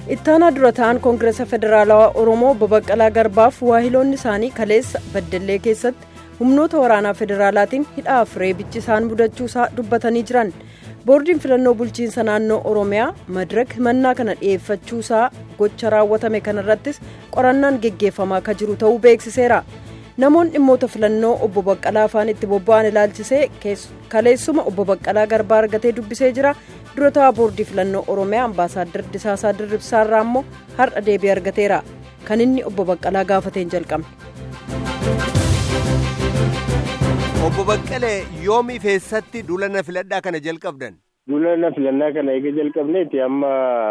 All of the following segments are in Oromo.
ittaanaa dura ta'an koongireesa federaalawaa oromoo babaqqalaa garbaaf waahiloonni isaanii kaleessa baddallee keessatti humnoota waraanaa federaalaatiin hidhaaf reebichi isaan mudachuusaa dubbatanii jiran boordiin filannoo bulchiinsa naannoo oromiyaa madirak himannaa kana dhi'eeffachuusaa gocha raawwatame kanarrattis qorannaan geggeeffamaa akka jiru ta'uu beeksiseera namoonni dhimmoota filannoo obbo baqqalaa afaan itti bobba'an ilaalchisee kaleessuma obbo baqqalaa garbaa argatee dubbisee jira dura ta'aa boordii filannoo oromiyaa ambaasaaddar disaasaa dirribsaarraa immoo har'a deebii argateera kan inni obbo baqqalaa gaafateen jalqabne. obbo baqqalee yoomii feessatti duulana filadhaa kana jalqabdan. duulana filannaa kana eega jalqabneeti amma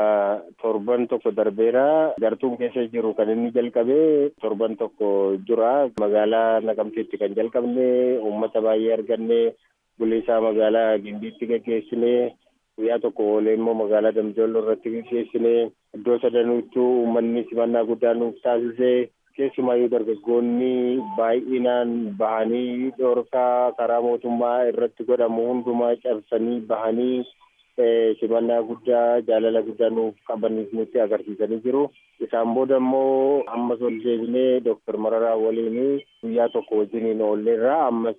torban tokko darbeera gartuun keessa jiru kan inni jalqabee torban tokko jira magaalaa naqamteetti kan jalqabne uummata baay'ee arganne buleessaa magaalaa gimbiitti gaggeessine guyyaa tokko oolee immoo magaalaa damjoollo irratti gaggeessine iddoo sadanuuttuu uummanni simannaa guddaa nuuf taasise keessumaayyuu dargaggoonni baay'inaan bahanii dhoorkaa karaa mootummaa irratti godhamu hundumaa cabsanii bahanii simannaa guddaa jaalala guddaa nuuf qabaniif nutti agarsiisanii jiru. Isaan booda immoo ammas ol deebinee Dooktar Mararaa waliin guyyaa tokko wajjiniin oolleerra ammas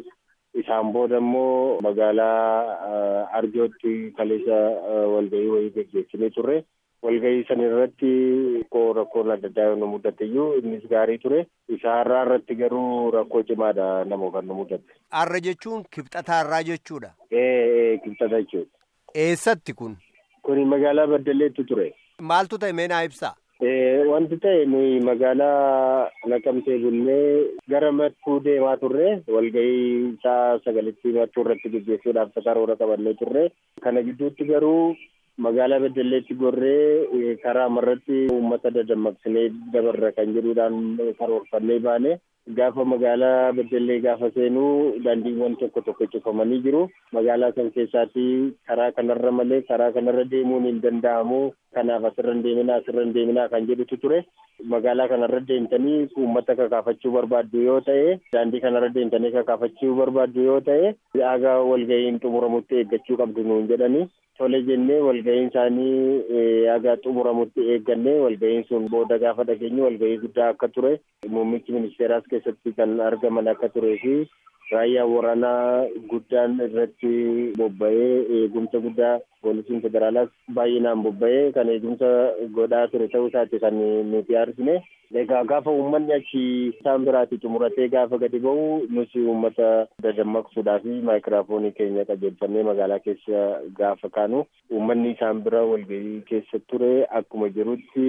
isaan booda immoo magaalaa Arjootti kaleessa walgahii wayii gaggeessinee turre. walgahii san irratti rakkoo rakkoon adda addaa nu mudate iyyuu innis gaarii ture isa har'aa irratti garuu rakkoo cimaadha nama kan nu mudate. Har'a jechuun kibxata har'aa jechuudha. Ee kibxata jechuudha. Eessatti kun? Kuni magaalaa Baddaleetti ture. Maaltu ta'e mee naa ibsaa? Wanti ta'e nuyi magaalaa naqamtee bullee gara mattuu deemaa turre walgahii isaa sagalitti mattuu irratti gaggeessuudhaaf karoora qabannee turre kana gidduutti garuu magaalaa Beddelleetti gorree karaa marratti uummata dadammaqsinee dabarra kan jedhuudhaan karoorfannee baane gaafa magaalaa Beddellee gaafa seenuu daandiiwwan tokko tokko cufamanii jiru magaalaa san keessaatti karaa kanarra malee karaa kanarra deemuun hin danda'amu kanaaf asirra hin deeminaa asirra hin deeminaa kan jedhutu ture magaalaa kanarra deemtanii uummata kakaafachuu barbaaddu yoo ta'e daandii kanarra deemtanii kakaafachuu barbaaddu yoo ta'e aga walgahiin xumuramutti eeggachuu qabdu nuun jedhanii tole jennee walgahiin isaanii aga xumuramutti eeggannee walgahiin sun booda gaafa dhageenye walgahii guddaa akka ture muummichi ministeeraas keessatti kan argaman akka turee fi raayyaan waraanaa guddaan irratti bobba'ee eegumsa guddaa poolisiin federaalaas baay'inaan bobba'ee kan eegumsa godhaa ture ta'uu isaati kan nuti arsine egaa gaafa uummanni achi isaan biraatti xumuratee gaafa gadi ba'u nuti uummata dadammaqsuudhaa fi maayikiraafoonii keenya qajeelfannee magaalaa keessa gaafa kaanu uummanni isaan bira walgahii keessa ture akkuma jirutti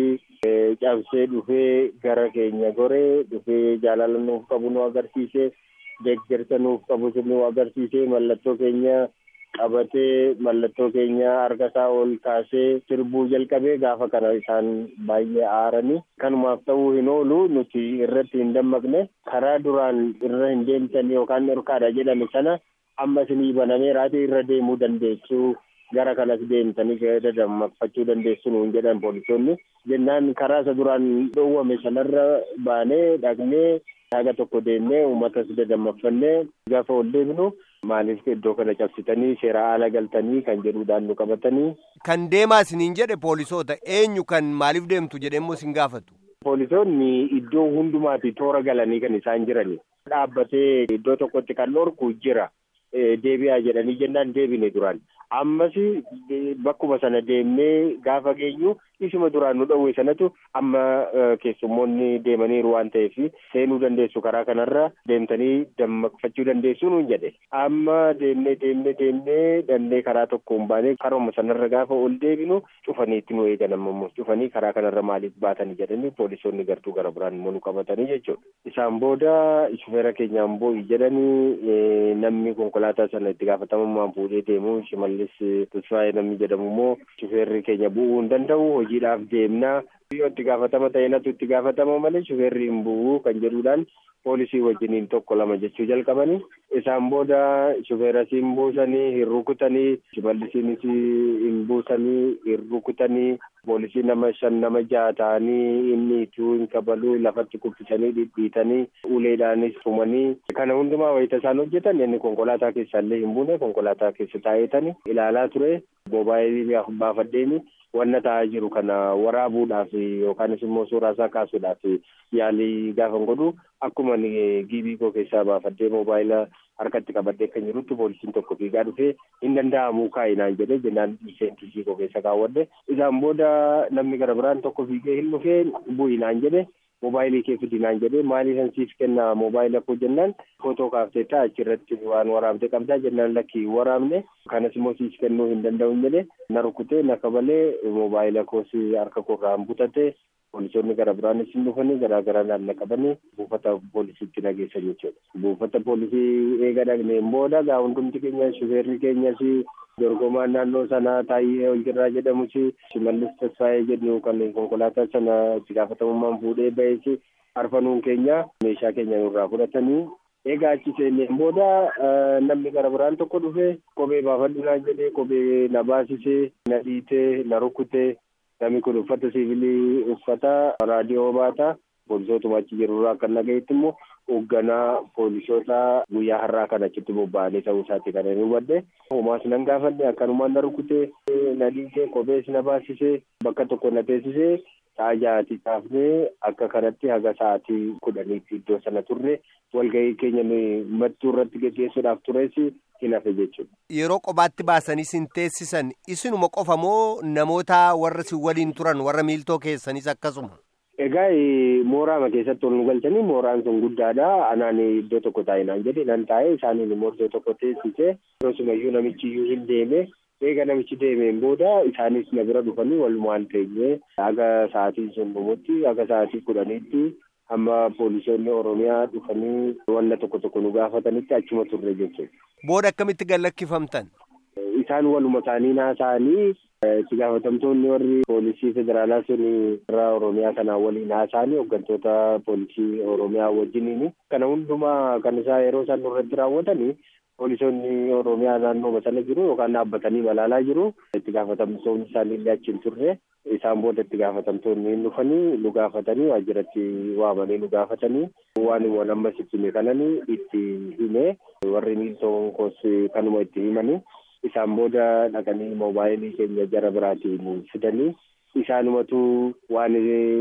cabsee dhufee gara keenya goree dhufee jaalala nuuf qabu nu agarsiise deeggarsa nuuf qabu nu agarsiise mallattoo keenya qabatee mallattoo keenya harka isaa ol kaasee sirbuu jalqabee gaafa kana isaan baay'ee aaranii kanumaaf ta'uu hin oolu nuti irratti hin dammaqne karaa duraan irra hin deemtan yookaan dhorkaadha jedhame sana amma isinii banamee raatee irra deemuu dandeessu gara kanas deemtanii dadammaqfachuu dandeessu nuun jedhan poolisoonni jennaan karaa isa duraan dhoowwame sanarra baanee dhaqnee haga tokko deemnee uummatas dadammaqfannee gaafa ol deebinu maaliif iddoo kana cabsitanii seera ala galtanii kan jedhuudhaan nu qabatanii. Kan deemaa isiniin jedhe poolisoota eenyu kan maaliif deemtu jedhemmoo isin gaafatu. Poolisoonni iddoo hundumaati toora galanii kan isaan jirani. Dhaabbatee iddoo tokkotti kan dhorku jira. Deebi'aa jedhanii jennaan deebine duraan. Ammas bakkuma sana deemnee gaafa geenyu isuma duraan nu dhowwe sanatu amma keessummoonni deemaniiru waan ta'eef seenuu dandeessu karaa kanarra deemtanii dammaqfachuu dandeessu nuun jedhe. Amma deemnee deemnee deemnee dandee karaa tokko hin baane karuma sanarra gaafa ol deebinu cufaniitti nu eegan ammoo cufanii karaa kanarra maaliif baatanii jedhanii poolisoonni gartuu gara biraan immoo nu qabatanii jechuudha. Isaan booda shufeera keenyaan boo'i jedhanii namni konkolaataa sana itti gaafatamummaan fuudhee deemu shimallis Tasfaayee namni jedhamu immoo shufeerri keenya bu'uu hin danda'u hojiidhaaf deemnaa yoo itti gaafatama ta'e natu itti gaafatama malee shufeerri hin bu'u kan jedhuudhaan poolisii wajjiniin tokko lama jechuu jalqabanii isaan booda shufeeras hin buusanii hin rukutanii shimallisiinis hin buusanii hin rukutanii poolisii nama shan nama jaha ta'anii inni ituu hin kabaluu lafatti kuffisanii dhidhiitanii uleedhaanis tumanii kana hundumaa wayita isaan hojjetan inni konkolaataa keessaallee hin buune konkolaataa keessa taa'eetanii ilaalaa ture moobaayilii baafadheeni wanna ta'aa jiru kana waraabuudhaaf yookaanis immoo suuraa isaa kaasuudhaaf yaalii gaafan godhu akkuma giibii koo keessaa baafadhee moobaayila harkatti qabadhee kan jirutti poolisiin tokko fiigaa dhufee hin danda'amu kaa'inaan jedhee jennaan seentisii koo keessa kaawwadhe isaan booda namni gara biraan tokko fiigee hin dhufee bu'inaan jedhe moobaayilii kee fidinaan jedhee maaliifan siif kenna moobaayila koo jennaan footoo kaaftee ta'a achirratti waan waraabdee qabdaa jennaan lakkii waraabne kanas immoo siif kennuu hin danda'u jedhe na rukutee na kabalee moobaayila koos harka koorraan butate poolisoonni gara biraanis hin dhufanii garaa garaa naanna qabanii buufata poolisiitti nageessan jechuudha. Buufata poolisii eega dhagneen booda gaa hundumti keenya shufeerri keenyas dorgomaan naannoo sanaa taayee Oljirraa jedhamus shimallis tasfaayee jedhu kan konkolaataa sana itti gaafatamummaan fuudhee ba'es arfanuun keenya meeshaa keenya nurraa fudhatanii egaa achi seenneen booda namni gara biraan tokko dhufe kophee baafadhu naan jedhee kophee na baasisee na dhiitee na rukutee namni kun uffata siivilii uffata raadiyoo baata poolisootuma achi jirurraa kan nagayetti immoo hoogganaa poolisoota guyyaa har'aa kan achitti bobba'anii ta'uu isaati kan inni hubadhe homaas nan gaafadhe akkanumaan na rukutee na dhiisee kophees na baasisee bakka tokko na teessisee sa'a ja'atii kaafnee akka kanatti haga sa'aatii kudhaniitti iddoo sana turre walgahii keenya mattuu irratti geggeessuudhaaf tures hin hafe jechuudha. Yeroo kophaatti baasanii sin teessisan isinuma qofa moo namoota warra si waliin turan warra miiltoo keessanis akkasuma? Egaa mooraama keessatti ol nu galchanii mooraan sun guddaadha. Anaan iddoo tokko taa'inaan jedhe nan taa'e isaaniin immoo iddoo tokko teessise. Akkasumayyuu namichi iyyuu hin deeme. Eega namichi deemeen booda isaanis na bira dhufanii walumaan teenye haga sa'aatiin sun dhumutti haga sa'aatii kudhaniitti amma poolisoonni Oromiyaa dhufanii wanna tokko tokko nu gaafatanitti achuma turre jechuudha. Booda akkamitti gallakkifamtan? Isaan waluma isaanii haasa'anii itti gaafatamtoonni warri poolisii federaalaa sun irraa Oromiyaa kanaan waliin haasa'anii hooggantoota poolisii Oromiyaa wajjiniin kana hundumaa kan isaa yeroo isaan irratti raawwatanii poolisoonni Oromiyaa naannoo sana jiru yookaan dhaabbatanii balaalaa jiru. Itti gaafatamtoonni isaanii illee achi hin turre. Isaan booda itti gaafatamtoonni hin dhufanii nu gaafatanii waajjiratti waamanii nu gaafatanii waan waan amma sitti hime kananii itti hime warri miiltoon koos kanuma itti himanii isaan booda dhaqanii moobaayilii keenya jara biraatiin fidanii isaanumatu waan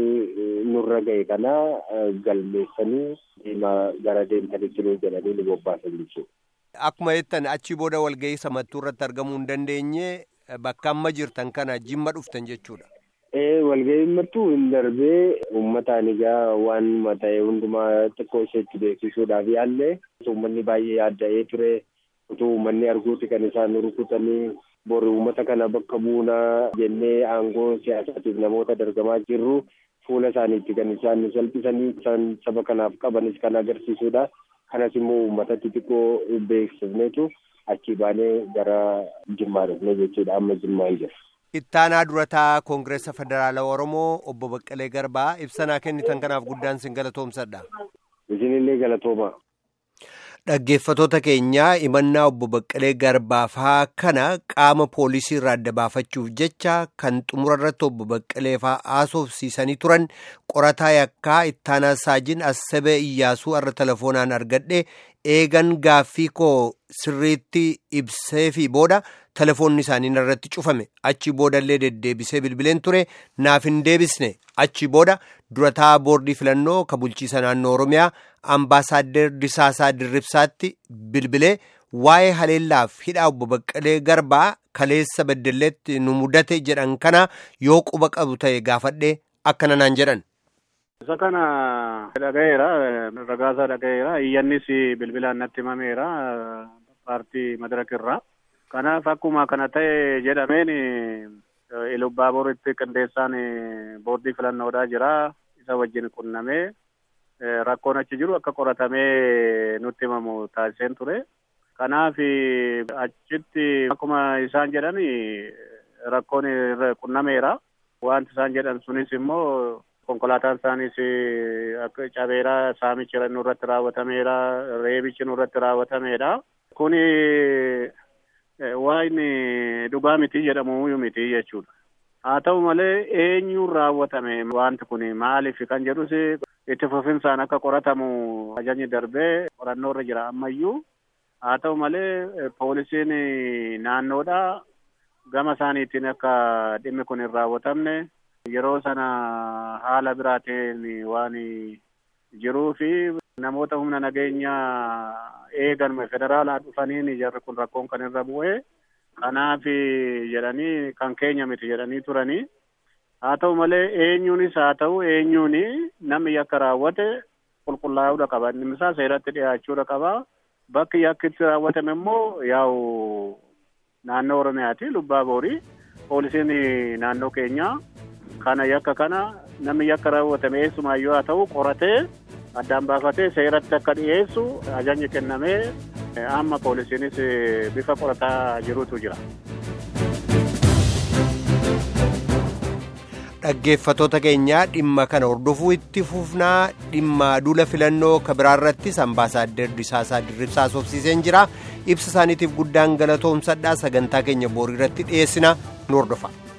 nurra ga'e kana galmeessanii deemaa gara deemtanitti nu jedhanii nu bobbaasan jechuudha. Akkuma jettan achii booda walgahii mattuu irratti argamuu hin dandeenye bakka amma jirtan kana jimma dhuftan jechuudha. Ee walgahiin mattuu hin darbee uummataan egaa waan ta'e hundumaa xiqqoo isheetti beeksisuudhaaf yaallee uummanni baay'ee yaadda'ee ture utuu uummanni arguuti kan isaan rukutanii bori uummata kana bakka buunaa jennee aangoo siyaasaatiif namoota dargamaa jirru fuula isaaniitti kan isaan salphisanii isaan saba kanaaf qabanis kan agarsiisudha. kanas immoo uummatatti xiqqoo beeksifneetu achi baanee gara jimmaa dhufne jechuudha amma jimmaa hin jiru. Ittaanaa durataa Koongireesa Federaalaa Oromoo obbo Baqqalee Garbaa ibsanaa kennitan kanaaf guddaan sin galatoomsadha. Isinillee galatooma. Dhaggeeffatoota keenyaa imannaa obbo Baqqalee Garbaafaa kana qaama poolisii irraa adda baafachuuf jecha kan xumura irratti obbo Baqqalee fa'aa haasofsiisanii turan qorataa yakkaa ittaanaa saajin Assabee Iyyaasuu irra telefoonaan argadhe eegan gaaffii koo sirriitti ibsee fi booda telefoonni isaanii irratti cufame achi boodallee deddeebisee bilbileen ture naaf hin deebisne achi booda durataa boordii filannoo ka bulchiisa naannoo oromiyaa ambaasaaddar disaasaa dirribsaatti bilbilee waa'ee haleellaaf hidhaa obbo baqqalee garbaa kaleessa beddelleetti nu mudate jedhan kana yoo quba qabu ta'e gaafadhe akkana naan jedhan. Isa kana dhagayeera ragaasaa dhagayeera iyyannis bilbilaan natti himameera paartii madarak irraa. Kanaaf akkuma kana ta'e jedhameen Ilubbaaboritti qindeessaan boordii filannoodhaa jira. Isa wajjin qunnamee rakkoon achi jiru akka qoratamee nutti himamu taasiseen ture. Kanaaf achitti akkuma isaan jedhan rakkoon qunnameera. wanti isaan jedhan sunis immoo konkolaataan isaanis akka cabeera saamichi nurratti raawwatameera reebichi nurratti raawwatameedha kuni waan dhugaa miti jedhamu miti jechuudha haa ta'u malee eenyuun raawwatame wanti kun maaliif kan jedhus itti fufinsaan akka qoratamu ajajni darbee qorannoo irra jira ammayyuu haa ta'u malee poolisiin naannoodha gama isaaniitiin akka dhimmi kun hin raawwatamne yeroo sana haala biraatiin waan jiruu fi namoota humna nageenya eegan federaalaa dhufaniin jarri kun rakkoon kan irra bu'e kanaaf jedhanii kan keenya miti jedhanii turanii haa ta'u malee eenyuunis haa ta'u eenyuun namni yakka raawwate qulqullaa'uudha qaba inni isaa seeratti dhiyaachuudha qaba bakki yakki itti raawwatame immoo yaa'u naannoo oromiyaati lubbaa boorii poolisiin naannoo keenyaa kana yakka kana namni yakka raawwatame eessumaayyuu haa ta'u qoratee addaan baafatee seeratti akka dhiyeessu ajajni kennamee amma poolisiinis bifa qorataa jirutu jira. dhaggeeffatoota keenyaa dhimma kana hordofuu itti fufnaa dhimma duula filannoo kabiraarrattis ambaasaaddar Disaasaa Dirribsaa soofsiiseen jira ibsa isaaniitiif guddaan galatoomsadhaa sagantaa keenya boorii irratti dhiyeessina nu hordofa.